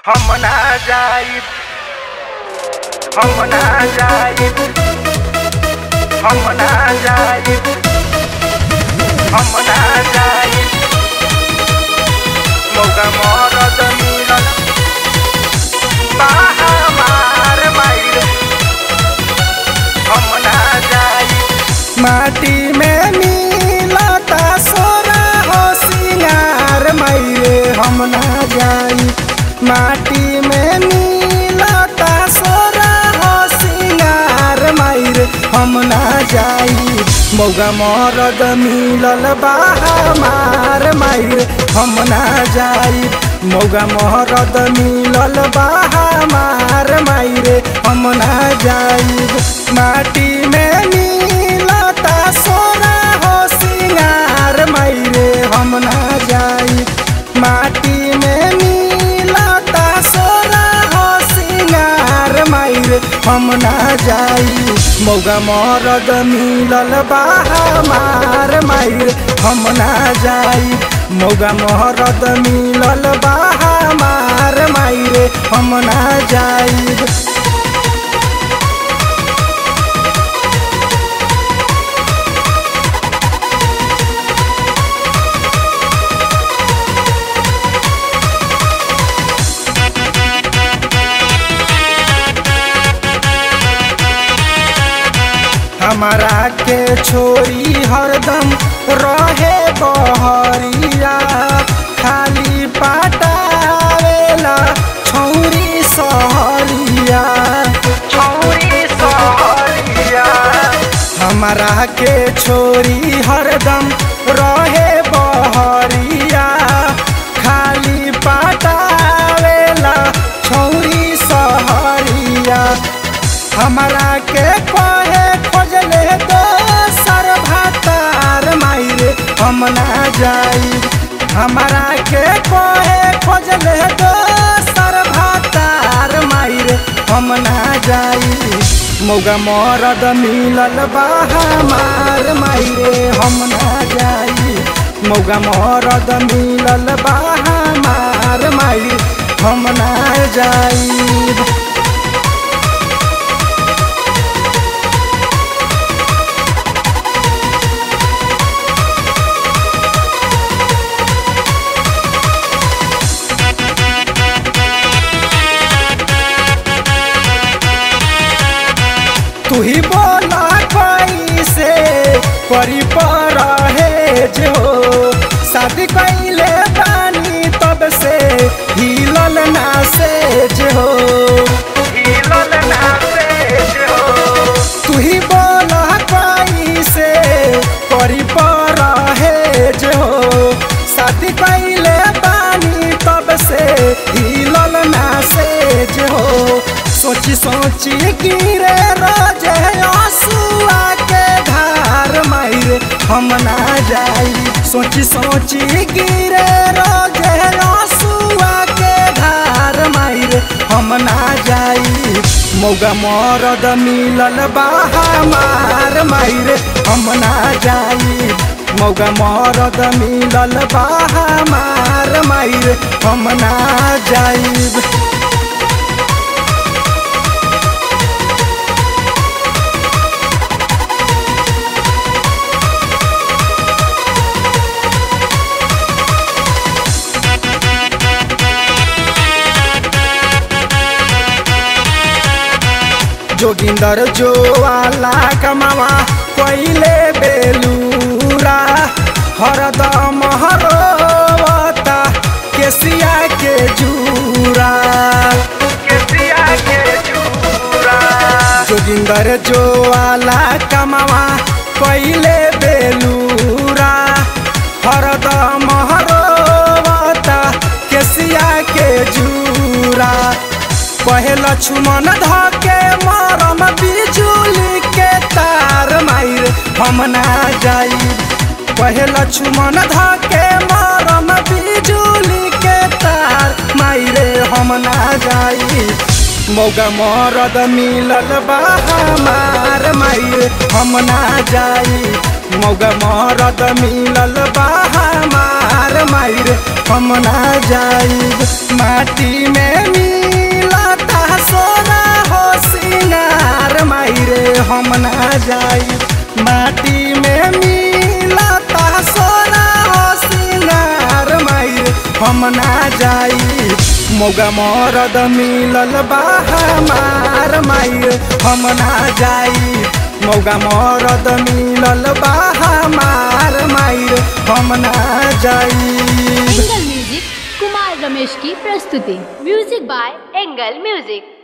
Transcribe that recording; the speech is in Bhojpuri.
हम ना जाइब हम ना जाइब हम ना जाइब हम ना जाइब मौका मरद मिलल बाहा मार माइल हम ना जाइब माटी में मिलता सोना हो सिंगार मायरे हम ना जाई माटी में मिलता सोना हो सिंगार मायरे हम ना जाई मौगा मरद मिलल बाहा मार मायरे हम ना जाई मौगा मरद मिलल बाहा मार मायरे हम ना जाई माटी में मिलता सोना हो सिंगार मायरे हम ना जाई माटी में मिलता सोना हो सिंगार मायरे हम ना जाई मौगा मरद मिलल बाहा मार मायरे हम ना जाई मौगा मरद मिलल बाहा मार मायरे हम ना जाई हमारा के छोरी हरदम रहे बहरिया खाली पटावेला छौरी सहरिया छौरी सहरिया हमारा के छोरी हरदम रहे बहरिया खाली पटावेला छौरी सहरिया हमारा के कहे खोजले दोसर भातार मायरे हम ना जाई हमारा के कहे खोजले दोसर भातार मायरे हम ना जाई मौगा मरद मिलल बाहा मार मायरे हम ना जाई मौगा मरद मिलल बाहा मार मायरे हम ना जाई तू ही बोला कैसे करी पर है जो शादी कैले बानी तब से हिलल ना से जो हिलल ना से हो तू ही बोला कैसे करी पर है जो शादी कैले बानी तब से हिलल ना से जो सोची सोची गिरे रोजे आंसुआ के धार मायरे हम ना जाई सोची सोची गिरे रोजे आंसुआ के धार मायरे हम ना जाई मौगा मरद मिलल बाहा मार मायरे हम ना जाई मौगा मरद मिलल बाहा मार मायरे हम ना जाई जोगिंदर जो वाला कमावा कोइले बेलूरा हरदम हरोवता केसिया के जूरा केसिया के चूरा जोगिंदर जो वाला कमावा कोइले बेलूरा हरदम हरोवता केसिया के जूरा कहे लक्ष्मण धके मरम बिजुली के तार मायर हम ना जाई कहे लक्ष्मण धके मरम बिजुली के तार मायरे हम ना जाई मौगा मरद मिलल बाहा मार मायर हम ना जाई मौगा मरद मिलल बाहा मार मायर हम ना जाइब माटी में मिलता सोना हो सिंगार मायरे हम ना जाइब माटी में मिलता सोना हो सिंगार मायर हम ना जाइब मौगा मरद मिलल बा हमार मायर हम ना जाइब मौगा मरद मिलल बा हमार मायर हम ना जाइब एंगल म्यूजिक कुमार रमेश की प्रस्तुति म्यूजिक बाय एंगल म्यूजिक